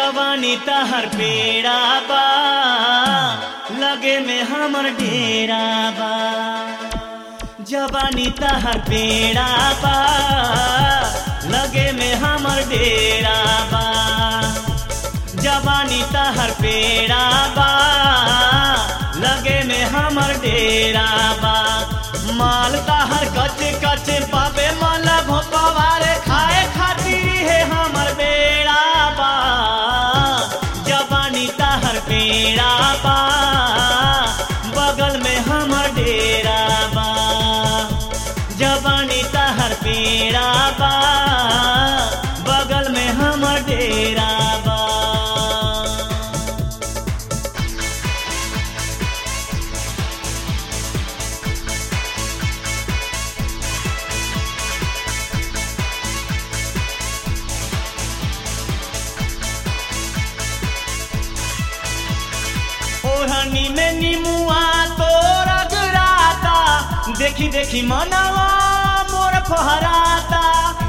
जवानी तहर पेड़ा बा लगे में हमर डेरा बा जवानी तहर पेड़ा बा लगे में हमर डेरा बा जवानी तहर पेड़ा बा लगे में हमर डेरा बा माल तहर कच कच पाबे माला भोपवारे खाए खातिर है हमर बेड़ा बा जवानी तहर पेड़ा बा बगल में हमर डेरा बा जवानी तहर पेड़ा बा बगल में हमर डेरा बा ओढ़नी में निमुआ तोरा गुराता देखी देखी मनवा मोर फहराता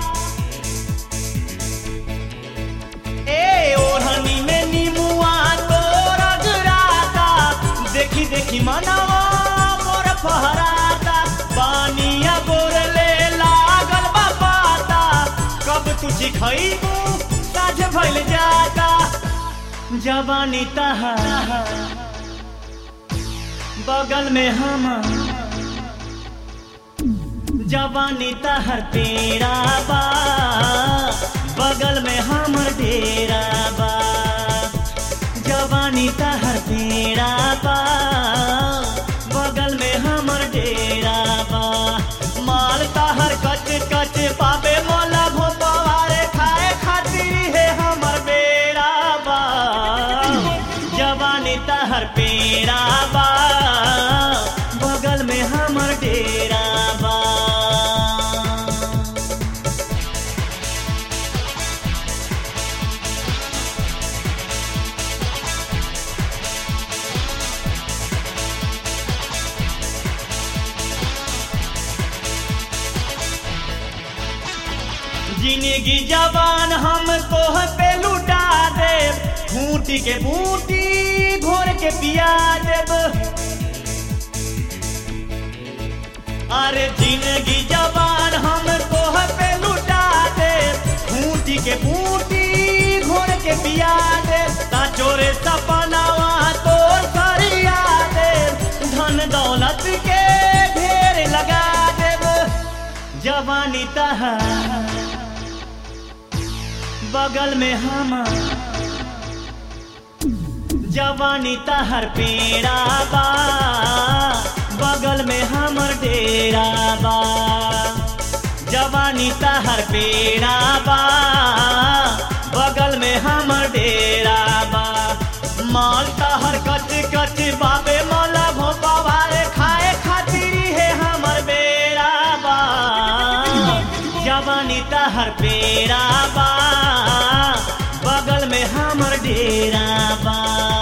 ए ओढ़नी में निमुआ तोरा गुराता देखी देखी मनवा मोर फहराता पानिया बोरले लागल बा पाता कब तुझी खइबू साझ भइल जाता जवानी तहार बगल में हम जवानी तहर पेड़ा बा बगल में हमर डेरा बा जवानी तहर पेड़ा बा बगल में हमर डेरा बा माल तहर कच कच पाबे मोला भोपवारे खाए खातिर है हमर बेड़ा बा जवानी तहर पेड़ा बा बगल में हमर डेरा बा जिंदगी जवान हम तोह पे लुटा दे खूंटी के बूटी घोर के पिया देब अरे जिंदगी जवान हम तोह पे लुटा दे खूंटी के बूटी घोर के पिया दे ता चोरे सपनावा तोर सरिया दे धन दौलत के ढेर लगा देब जवानी तहार बगल में हम जवानी तहर पेड़ा बा बगल में हमर डेरा बा जवानी तहर पेड़ा बा बगल में हमर डेरा बा माल तहर कच कच बाबे मोला भोपावारे खाए खातिर है हमर बेड़ा बा जवानी तहर पेड़ा बा बगल में हमर डेरा बा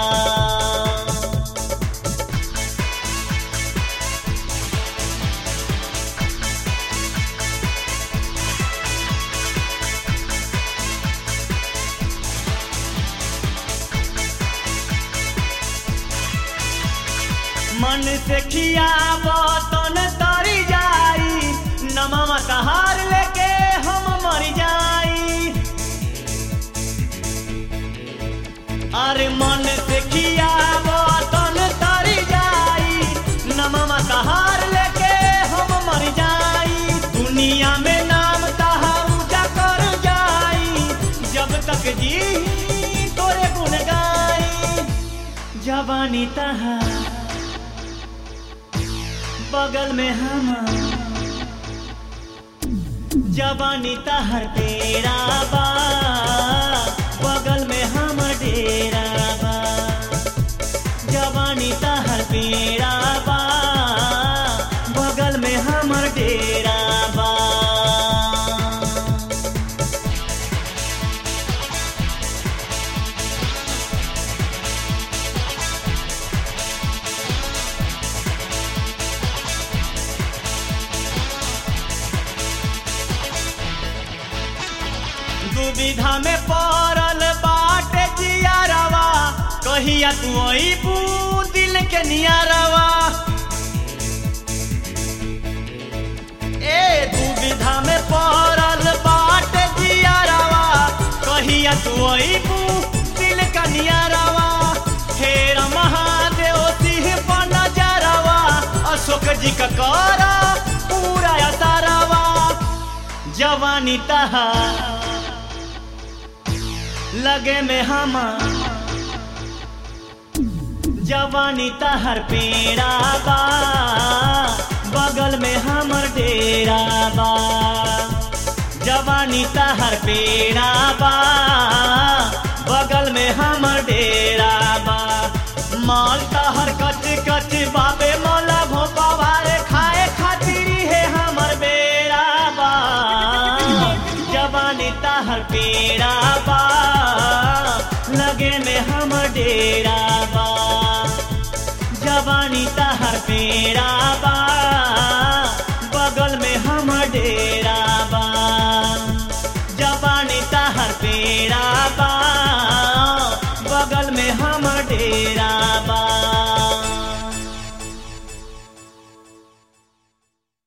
मन से खियाब तन तरी जाई नमवा तहार लेके हम मर जाई अरे मन से खियाब तन तरी जाई नमवा तहार लेके हम मर जाई दुनिया में नाम तहार ऊंचा कर जाई जब तक जी तोरे गुन गाई जवानी तहार बगल में हम जवानी तहर तेरा बा बगल में हम डेरा बा जवानी तहर पेड़ा बा बगल में हमर डेरा बा दुविधा में पड़ल बाटे जी कहिया तू अबू दिल के नियारवा ए दुविधा में पड़ल बाट जियारवा कहिया तू अबू दिल का नियारवा हेर महादेव सिंह बन जरवा अशोक जी का करा पूरा असारवा जवानी तहा लगे में हमार जवानी तहर पेड़ा बा बगल में हमर डेरा बा जवानी तहर पेड़ा बा बगल में हमर डेरा बा माल तहर कच कच बाबे मोला भोपावा रे खाए खातिर है हमर बेड़ा बा जवानी तहर पेड़ा बा लगे में हमर डेरा बा जवानी तहर पेड़ा बा